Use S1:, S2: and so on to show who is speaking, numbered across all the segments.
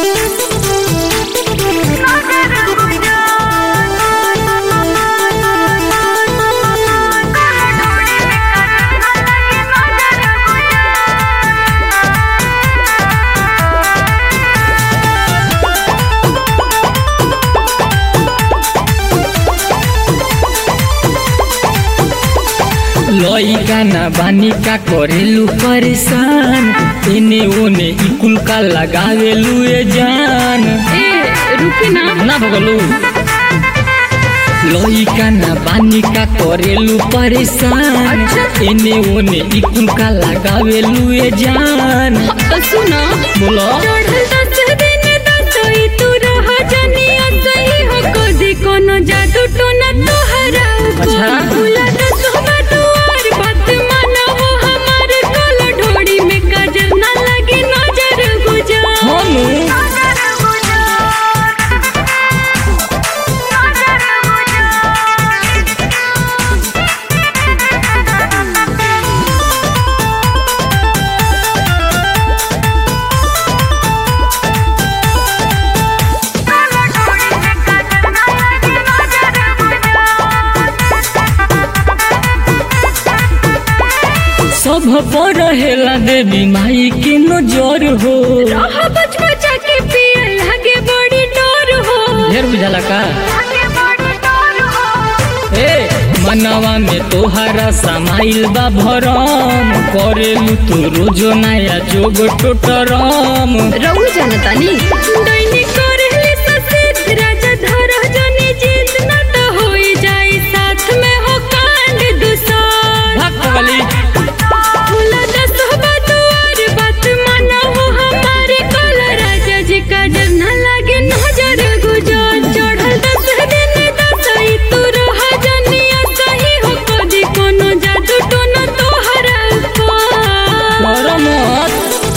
S1: लइका ना बानी का करेलू परेशान एने ओने इकुल का लगावेलू ए जान
S2: ए रुकी ना
S1: ना भगलू लइका ना बानी का करेलू परेशान
S2: अच्छा।
S1: एने ओने इकुल का लगावेलू ए जान
S2: तो सुनो
S1: बोलो
S2: चढ़ल दस दिन दसई तू रह जनिया सही हो कदी कोनो जादू टोना तोहरा
S1: अच्छा।
S2: भूला दस दुआर बात माना हो हमार कल ढोड़ी में काजर ना लगे नजर गुजार
S1: हम सब पर रहेला देवी माई के नजर हो
S2: रह बच बचा के पिए लगे बड़ी डोर हो
S1: ढेर बुझाला का ए मनवा में तोहरा समाइल बा भरम करेलू तू रोजो नया जोग टोटरम
S2: रहू जनतानी दैनिक करहली ससेत राजा धर जने जीत न तो होई जाई साथ में हो कांड दुसार
S1: भाग पगली
S2: भूला दस दुआर बात माना हो हमारे कल राजा जी का डर न लागे नजर गुजार चढ़ल दस दिन दसई तू रह जनिया सही हो कदी कोनो जादू टोना तोहरा पार
S1: कर मत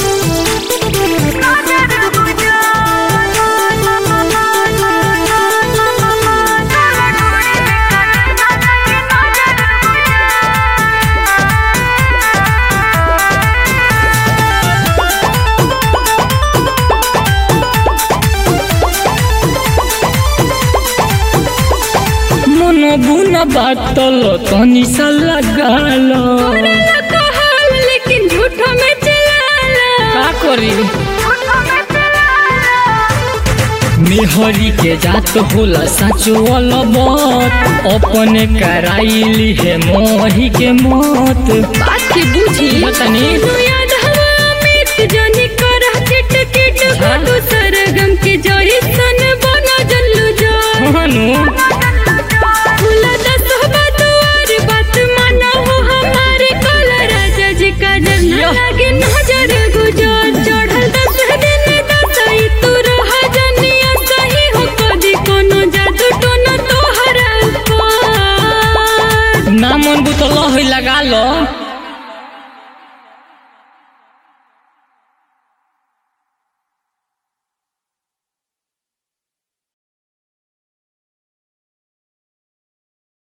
S1: मन बुन बातल तनी सा लगाल
S2: करेला कहल लेकिन झूठो में चलाला
S1: का करी मेहरी के जात होला साचो अलबत अपने कराइली है मोही के मत
S2: बात के बूझी
S1: बतानी
S2: तू याद हवा अमित जानी कर किट किट
S1: हाँ।
S2: तू